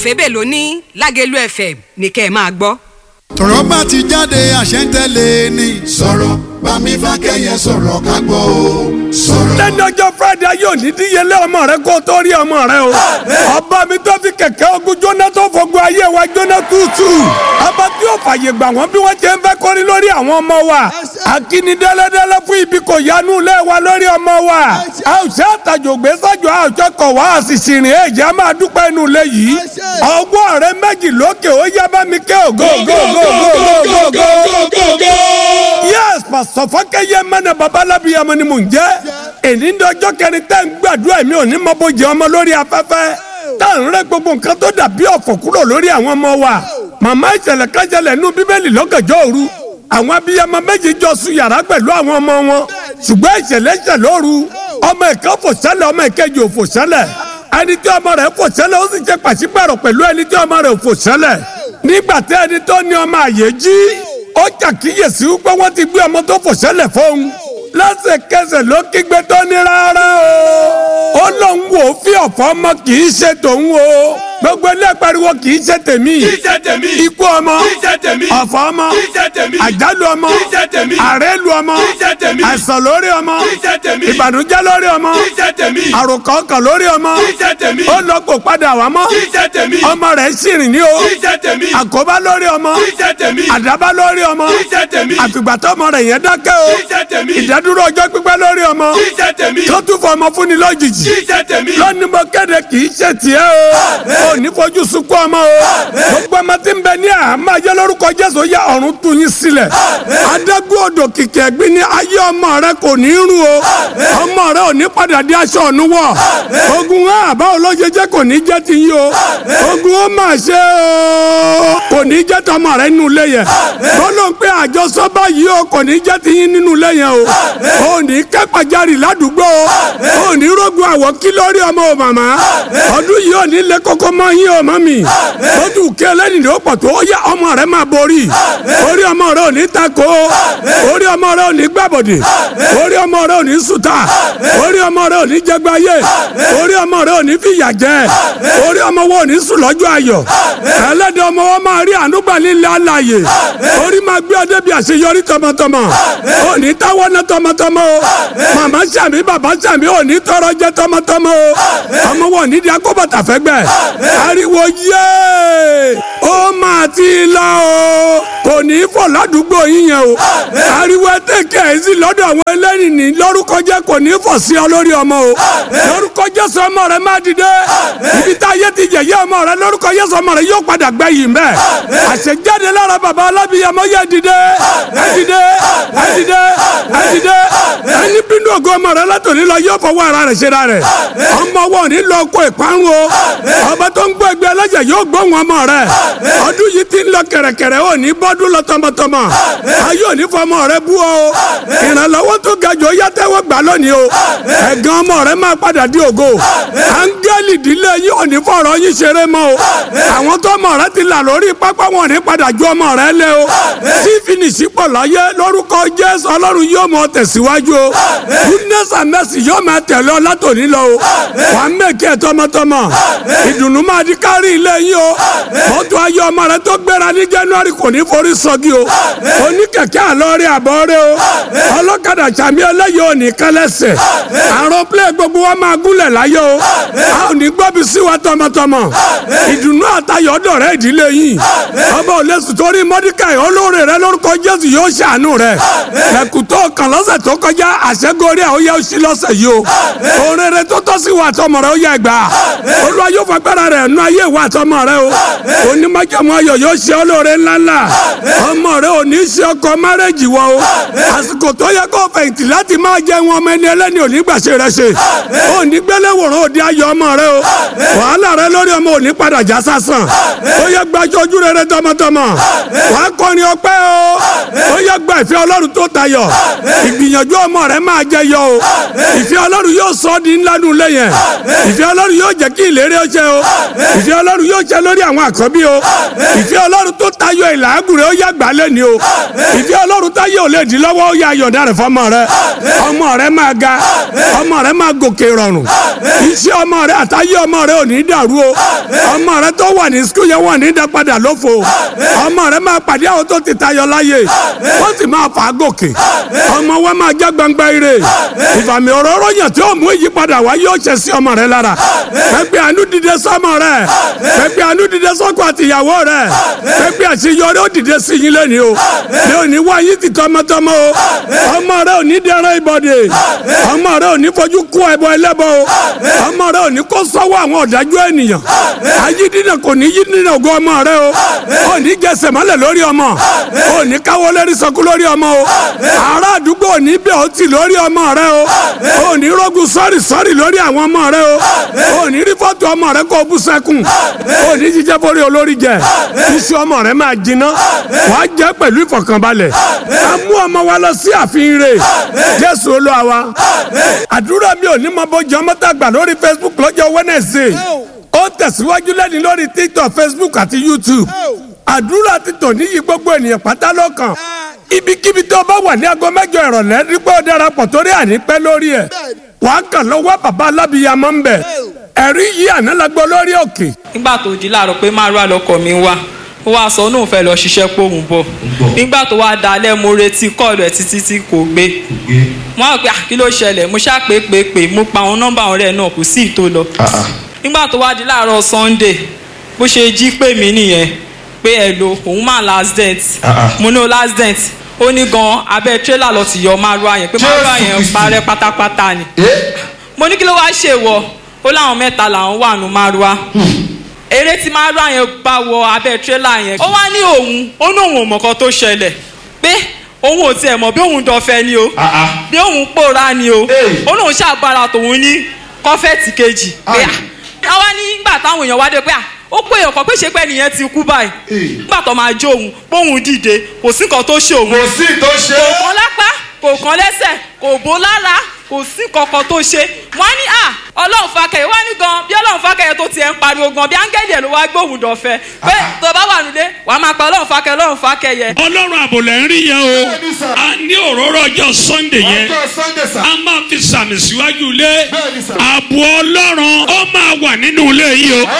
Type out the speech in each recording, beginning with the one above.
fẹ́bẹ̀ ló ní lágẹ̀lú fm ní kẹ́ ẹ máa gbọ́. tọ̀rọ̀ bá ti jáde àṣẹ ń tẹ̀lé ni. sọ̀rọ̀ bámi fákẹ́yẹ sọ̀rọ̀ ká gbọ́ o sọ̀rọ̀. lẹ́nu ọjọ́ friday yóò ní díyelé ọmọ rẹ kó tó rí ọmọ rẹ o. ọba mi tó fi kẹ̀kẹ́ ogun jóná tó fogun ayé wa jóná tútù. ọba tí yóò fàyè gbà wọ́n bí wọ́n ṣe ń fẹ́ kórí lórí àwọn ọmọ wa. akíní dẹ́lẹ́dẹ́lẹ́ fún ibi kò yanu lé wa lórí ọmọ wa. a ò ṣe àtàjò gbé sájò a ò ṣe kọ̀ wá àṣìṣì rìn èjì a máa dúpẹ́ inú ilé yìí. ọwọ́ rẹ méjì lókè ó yá bá mi ké ògo ògo ògo ògo ògo ògo. yes pàṣọ fọkẹyẹ mẹnẹ babalábi ọmọ ni mò ń jẹ èyí ní ọjọ́ kẹrin tẹ́ ń gbàdúrà mi ò ní mọ bójú ọmọ lórí afẹ́fẹ́ tá à ń rẹ gbogbo nǹkan tó dàbí ọ̀fọ̀ kúrò lórí àwọn ọmọ wa màmá ìṣẹ̀lẹ̀ kájẹlẹ̀ nínú bíbélì lọ́gànjọ́ òru àwọn abiyamọ méjì jọ sùn yàrá pẹ̀lú àwọn ọmọ wọn ṣùgbọ́n ìṣẹ̀lẹ̀ ṣẹ̀ lóru ọmọ ìkan fò sẹ́lẹ̀ ọmọ ìkejì ò fò sẹ́lẹ̀ ẹni tí ọmọ rẹ̀ fò sẹ́lẹ̀ ó sì ṣe pàṣípàrọ̀ pẹ̀lú ẹni tí ọmọ rẹ̀ ò fò sẹ́lẹ̀ nígbà tí ẹni tó ní ọmọ àyè jí ó ṣàkíyèsí wípé wọ́n ti gbé ọmọ tó fò sẹ́lẹ̀ fóun lẹ́sẹ̀kẹsẹ̀ ló kígbe tó ní rárá o ó lóun wò ó fi ọ̀fọ̀ ọmọ kì í ṣe tòun o gbogbo ilé pariwo kì í ṣe tèmi kì í ṣe tèmi ikú ọmọ kì í ṣe tèmi ọ̀fọ̀ ọmọ kì í ṣe tèmi àjálù ọmọ kì í ṣe tèmi àrélù ọmọ kì í ṣe tèmi àìsàn lórí ọmọ kì í ṣe tèmi ìbànújẹ́ lórí ọmọ kì í ṣe tèmi àròkọ ọkàn lórí ọmọ kì í ṣe tèmi ó lọ kó padà wá mọ́ kì í ṣe tèmi ọmọ rẹ̀ sì rìn ní o kì í ṣe tèmi àkóbá lórí ọmọ kì í ṣe tèmi àdábá lórí ọmọ kì í ṣe tèmi àfìgbà tọmọ rẹ̀ yẹn dákẹ́ o kì í ṣe tèmi ìdádúró ọjọ́ pípẹ́ lórí ọmọ kì í ṣe tèmi tó tún fọ ọmọ fúnni lójijì kì í ṣe tèmi lónìí mo kéde kì í ṣe tiẹ̀ o ò ní fojú sunkún ọmọ o gbogbo ọmọ tí ń bẹ ní àhámọ́ ayé lórúkọ Jésù yá ọ̀run tú yín sílẹ̀ adágún odò kìkì ẹ̀gbin ní ayé ọmọ rẹ kò ní rún o ọmọ rẹ ò ní padà di aṣọ ọ̀nù wọ̀ ogun hàn báwo ló ṣe jẹ́ kò ní jẹ́ ti yín o ogun ó mà ṣe o kò ní jẹ́ tọmọ rẹ nínú ilé yẹn bọ́lọ̀ ń pé àjọsọ báyìí o kò ní jẹ́ ti yín nínú ilé yẹn o ò ní kẹ́pàjarì ládùúgbò o ò ní rógun àwọ̀ kí lórí ọmọ o màmá ọdún yìí ò ní lé kókó mọ́ yín o mọ́ mi ó tún kí ẹlẹ́ni ló pọ̀ tó yá ọmọ rẹ máa borí orí ọmọ rẹ ò ní tako orí ọmọ rẹ ò ní gbàbọ̀dè orí ọmọ rẹ ò ní sùtà orí ọmọ rẹ ò ní jẹgbáyé orí ọmọ rẹ ò ní fìyà jẹ orí ọmọ wọn ò ní sùn lọ́jọ́ ayọ̀ ẹlẹ́dẹ̀ ọmọ wọn máa rí ànúgbà lílẹ̀ alàyè orí máa gbé ọdẹ bí àṣeyọrí tọmọtọmọ ò ní táwọ́ ná tọmọtọmọ o màmá sàmì bàbá sàmì ò ní tọrọ jẹ tọmọtọmọ o ọmọ wọn ò ní di akóbàtà fẹ́gbẹ́ ariwo yéé ó máa ti lọ o kò ní í fọ̀ ládùúgbò yín yẹn o ariwo tẹ̀kẹ́ ẹ̀ sí lọ́dọ̀ àwọn ẹlẹ́rìí ní lórúkọ jẹ́ kò ní í fọ̀ sí ọ lórí ọmọ o lórúkọ Jésù ọmọ rẹ máa dìde ibi tá a yẹ ti yẹ̀yẹ́ ọmọ rẹ lórúkọ Jésù ọmọ rẹ yóò padà gbẹ yìí mbẹ àṣejáde lára bàbá alábìyàmọ yẹ dìde ẹ dìde ẹ dìde ẹ dìde ẹni bínú ògo ọmọ rẹ látòlí lọ yóò fọwọ́ ara rẹ̀ ṣe ra rẹ̀ ọmọ wọn ní lọ kó ìparun o ọba tó ń gbọ́ ẹgbẹ́ ẹlẹ́jẹ̀ yóò gbóhùn ọmọ rẹ̀ ọdún yìí ti ń lọ kẹ̀rẹ̀kẹ̀rẹ̀ ò ní bọ́dún lọ tọmọtọmọ ayé ò ní fọmọ rẹ bú o ìrànlọ́wọ́ tó ga jù ó yá tẹ́wọ́ gbà lónìí o ẹ̀gàn ọmọ rẹ máa padà di ògo áńgẹ́lì ìdílé yìí ò ní fọ̀rọ̀ yín ṣeré mọ́ o àwọn tó ọmọ rẹ ti là lórí pápá wọn ò ní padà ju ọmọ rẹ lé o tí fìnísì pọ̀ láyé lórúkọ Jésù ọlọ́run yóò mọ tẹ̀síwájú o goodness and mercy yóò máa tẹ̀lé ọ látòní lọ o wà á mẹ́kẹ́ tọmọtọmọ ìdùnnú máa di kárí ilé yín o mọ́tò ayé ọmọ rẹ tó gbéra ní January kò ní forí sọ́gi o oníkẹ̀kẹ́ àlọ́ọ̀rẹ́ àbọ̀ọ́rẹ́ o ọlọ́kadà sàmì ẹlẹ́yìí ò ní kẹlẹ́sẹ̀ àrùn plẹ̀ gbogbo wa máa gúnlẹ̀ láyé o a ò ní gbọ́bi sí wa tọmọtọmọ ìdùnnú àtayọ̀ dọ̀rẹ́ ìdílé yìí ọba ò lè sùn torí Mọ́díkàì olóore rẹ lórúkọ Jésù yóò ṣàánú rẹ ẹ̀kútọ́ kan lọ́sẹ̀ tó kọjá àṣẹgórí ẹ̀ ó yẹ ó sí lọ́sẹ̀ yìí o òrèrè tó tọ́ sí wa tọmọ rẹ ó yẹ gbà olúwa yóò fagbára rẹ̀ nú ayé wa tọmọ rẹ o onímọ̀jọ̀mọ̀ ayọ̀ yóò ṣe olóore ńláńlá ọmọ rẹ ò ní ṣe ọkọ márẹ́jì wọ o àsìkò tó yẹ kó fẹ̀yìntì láti máa jẹ wọn ọmọ ẹni ẹlẹ́ni òní gbàṣẹ rẹ ṣe ò ní gbélé wòrán òdi ayọ̀ ọmọ rẹ o wàhálà rẹ lórí ọmọ òní padà já sásán ó yẹ gbàjọ ojú rere tọmọtọmọ wàá kọrin ọpẹ́ o ó yẹ gba ìfẹ́ ọlọ́run tó tayọ ìgbìyànjú ọmọ rẹ máa jẹ yọ o ìfẹ́ ọlọ́run yóò sọ ọ́ di ńlá nù lẹ́yìn ìfẹ́ ọlọ́run yóò jẹ́ kí ìlérí ó ṣe o ìfẹ́ ọlọ́run yóò ṣe lórí àwọn àkọ́bí o ìfẹ́ ọlọ́run tó tayọ ìlàágùn rẹ ó yá gbà lẹ́ni o ìfẹ́ ọlọ́run táyé ò lè dín lọ́wọ́ ó yá ayọ̀dá rẹ̀ fọmọ rẹ ọmọ rẹ máa ga ọmọ rẹ máa gòkè rọrùn iṣẹ́ ọmọ rẹ àtayé ọmọ rẹ ò ní dàrú o ọmọ rẹ tó wà ní sukùl yẹn wọ́n ní dá padà lófo ọmọ rẹ máa pàdé àwọn tó ti tayọ láyé wọ́n sì máa fà á gòkè ọmọ wa máa já gbangba ire ìfàmì òróró yàn tí ó mú ìyípadà wá yóò ṣe sí ọmọ rẹ lára pẹpẹ àánú dìde sọmọ rẹ pẹpẹ àánú dìde sọkọ àtìyàwó rẹ pẹpẹ àṣeyọrí ó dìde sí yín lẹ́ni o ní òní wá yín ti tọmọtọmọ o ọmọ rẹ ò ní dẹrẹ ìbọdè ọmọ rẹ ò ní fojú kú ẹbọ ẹlẹ́bọ o ọmọ rẹ ò ní kó sọ́wọ́ àwọn ọ̀dájú ènìyàn ayídínà kò ní yídínà ògo ọmọ rẹ o ò ní jẹsẹ̀ mọ́lẹ̀ lórí ọmọ ò ní káwọ́ lérí sọkú lórí ọmọ o ará àdúgbò ò ní bẹ̀ ọ́ tì lórí ọmọ rẹ o ò ní rógun sọ́rì sọ́rì lórí àwọn ọmọ rẹ o ò ní rí fọ́tò ọmọ rẹ kó o bú sẹ́kùn ò ní jíjẹ́ borí olórí jẹ iṣu ọmọ rẹ máa jiná wàá jẹ́ pẹ̀lú ìfọ̀kànbalẹ̀ a mú ọmọ wa lọ sí àfihàn rẹ̀ jésù olúwa wa àdúrà mi ò ní mọ bójú ọmọ tá a gbà lórí facebook lọ́jọ́ wednesday ó tẹ̀síwájú lẹ́ni lórí tiktok facebook àti youtube àdúrà ti tò níyì gbogbo ènìyàn pátá lọ́kàn ibikíbi tó bá wà ní aago mẹ́jọ ìrọ̀lẹ́ rí pé ó darapọ̀ torí ànípẹ́ lórí ẹ̀ wàá kàn lọ́wọ́ bàbá alábìyamọ ń bẹ̀ ẹ̀rí yìí àná la gbọ́ lórí òkè nígbà tó di láàárọ̀ pé márùn àlọ́kọ̀ mi wá ó wá sọ náà fẹ́ lọ ṣiṣẹ́ pòun bọ̀ nígbà tó wá dalẹ̀ mo retí kọ́ọ̀lù ẹ̀ títí tí kò gbé mo á pè kí ló ṣẹlẹ̀ mo ṣá pé pé pé mo pa àwọn nọ́mbà ọ̀rẹ́ náà kò sí ìtò lọ nígbà tó wá di láàárọ̀ sunday bó ṣe jí pè mí nìyẹn pé ẹ lo òun máa last dent mo ní o last dent ó ní gan abẹ́ tírélà lọ ti yọ márùn yẹn pé márùn yẹn parẹ́ pátápátá ni mo ní kí ló wá ṣe wọ ó láwọn mẹ́ta làwọn wà nù márùn eré tí márùn yẹn bá wọ abẹ́ tírélà yẹn ó wá ní òun ó ní òun ò mọ̀kan tó ṣẹlẹ̀ pé òun ò tiẹ̀ mọ̀ bí òun dọ̀fẹ́ ni o bí òun pòórá ni o ó lóun ṣàgbára tòun ní kọ́fẹ́ẹ̀tì kejì pé à àwa ní nígbà táwọn èèyàn wá dé pé à ó pé èèyàn kan pé ṣe pé nìyẹn ti kú báyìí nígbà tó máa jó òun póun dìde kò sí nǹkan tó ṣe òun kò sí tó ṣe kò kán lápá kò kán lẹ́sẹ̀ kò bó lára kò sí kankan tó ṣe wọ́n ní à ọlọ́run fakẹyẹ wọ́n ní gan bí ọlọ́run fakẹyẹ tó tiẹ̀ ń pariwo gan bí áńgẹ́lì ẹ̀ ló wá gbóhùn dọ̀fẹ́ pé tó bá wà nílé wàá máa pa ọlọ́run fakẹyẹ ọlọ́run fakẹyẹ. ọlọ́run àbòlẹ̀ ń rí yẹn o Bẹ́ẹ̀ni sà. a ní òróró ọjọ́ sunday yẹn ọjọ́ sunday sà. a máa fi sàmì síwájú ilé Bẹ́ẹ̀ni sà. ààbò ọlọ́run ó máa wà nínú ilé yìí o.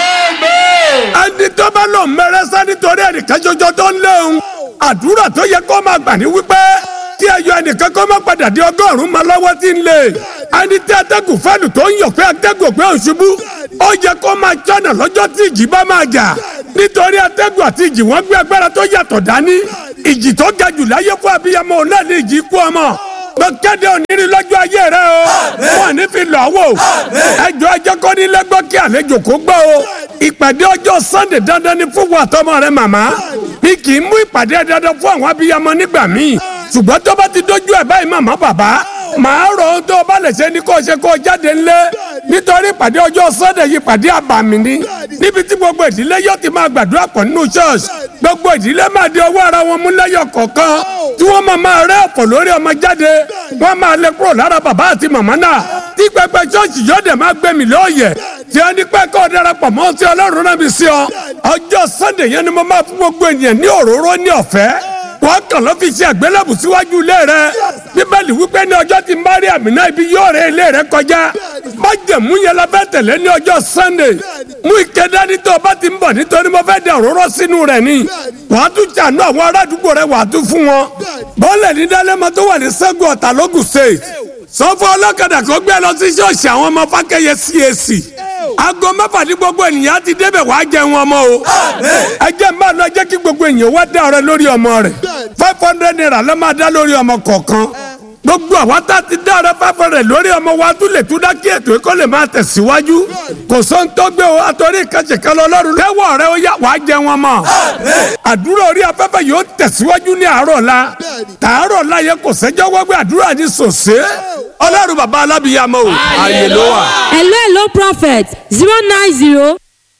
Amen. ẹni tó bá lọ mẹrẹsẹ nítorí ẹnìkan ṣoṣo tó ń léun àdúrà tó yẹ kó máa gbà ní wípé kí ẹyọ ẹnìkan kó má padà di ọgọ́rùn-ún máa lọ́wọ́ tí ń lé ẹni tí atẹ́gùn fẹ́lù tó ń yọ̀ pé atẹ́gùn pé òṣùbù ó yẹ kó máa jọ́nà lọ́jọ́ tí ìjì bá máa jà nítorí atẹ́gùn àti ìjì wọ́n gbé agbára tó yàtọ̀ dání ìjì tó ga jù láyé fún abiyamọ òun náà ní ìjì kú ọmọ mo kéde òníri lọ́jọ́ ayé rẹ o wọn ní fi lọ́ wò ẹjọ́ ẹjọ́ kọ́ ní lẹ́gbọ́ kí àlejò kó gbọ́ o ìpàdé ọjọ́ sunday dandan ni fún wa tọmọ rẹ màmá mi kì í mú ìpàdé dandan fún àwọn abiyamọ nígbà míì ṣùgbọ́n tó bá ti dójú ẹ̀ báyìí màmá bàbá màá rọ ohun tó o bá lè ṣe ni kó o ṣe kó o jáde ńlẹ̀ nítorí ìpàdé ọjọ́ sunday yìí ìpàdé àbàmì ni níbi tí gbogbo ìdílé yóò ti máa gbàdúrà pọ̀ nínú church gbogbo ìdílé máa di ọwọ́ ara wọn mú lẹ́yọ̀ kọ̀ọ̀kan tí wọ́n máa máa rẹ́ ọ̀pọ̀ lórí ọmọ jáde wọ́n máa lè kúrò lára bàbá àti màmá náà tí pẹpẹ ṣọ́ọ̀ṣì yóò dẹ̀ máa gbẹ̀mí lóòyẹ̀ tí ẹni pẹ́ kọ́ darapọ̀ mọ́ sí ọlọ́run náà bí sí ọ ọjọ́ sunday yẹn ni mo máa fún gbogbo ènìyàn ní òróró ní ọ̀fẹ́ wọ́n kàn ló fi ṣe àgbélébù síwájú ilé rẹ bíbélì wípé ní ọjọ́ tí ń bá rí àmì náà ibi yóò rẹ ilé rẹ kọjá májẹ̀mú yẹn la fẹ́ tẹ̀lé ní ọjọ́ sunday mú ike dání tó o bá ti ń bọ̀ nítorí mo fẹ́ da òróró sínú rẹ̀ ni wàá tún ṣàánú àwọn ará àdúgbò rẹ wàá tún fún wọn bọ́ọ̀lẹ̀ ní dálẹ́mọ tó wà ní sẹ́gun ọ̀tà lógùn state sọ́fọ́ ọlọ́kadà kó gbé lọ sí ṣọ́ọ̀ṣì àwọn ọmọ fákẹ́yẹ cac aago mẹ́fà ní gbogbo ènìyàn ti débẹ̀ wàá jẹun ọmọ o ẹ jẹ́ máa lọ jẹ́ kí gbogbo ènìyàn wá dá ọrẹ lórí ọmọ rẹ̀ five hundred naira ló máa dá lórí ọmọ kọ̀ọ̀kan gbogbo àwa tá a ti dá ọrẹ five hundred lórí ọmọ wa tún lè tún dá kí ètò ẹ̀kọ́ lè máa tẹ̀síwájú kò sóhun tó gbé o àtọ́rí ìkànnì kan lọ lọ́rùn lẹ́wọ̀ rẹ ó yá wàá jẹun ọmọ àdúrà orí afẹ́fẹ́ yóò tẹ̀síwájú ní àárọ̀ la tààrọ̀ la yẹ kò sẹ́jọ́ wọ́gbẹ́ àdúrà ní sòsé ọlọ́run bàbá alábìyàmọ o àyè ló wà. hello hello prophet zero nine zero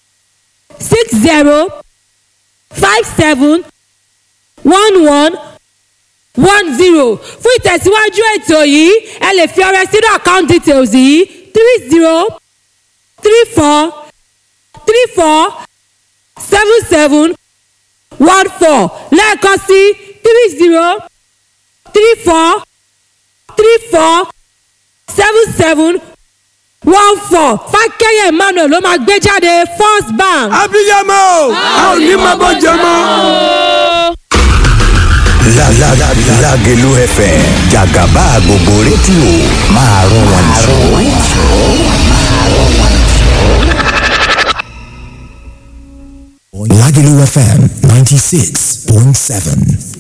six zero five seven one one one zero fún ìtẹ̀síwájú ètò yìí ẹ lè fi ọrẹ sínú account details yìí three zero three four three four seven seven one four lẹ́ẹ̀kan sí three zero three four three four seven seven one four fákẹ́yẹ̀ emmanuel ló máa gbé jáde first bank. abiyamọ o a ò ní máa bọ́ jẹ mọ́. Lágẹ̀lú FM jàgàbá gbogbo rédíò máa rún wọn jù. Lágẹ̀lú FM ninety six point seven.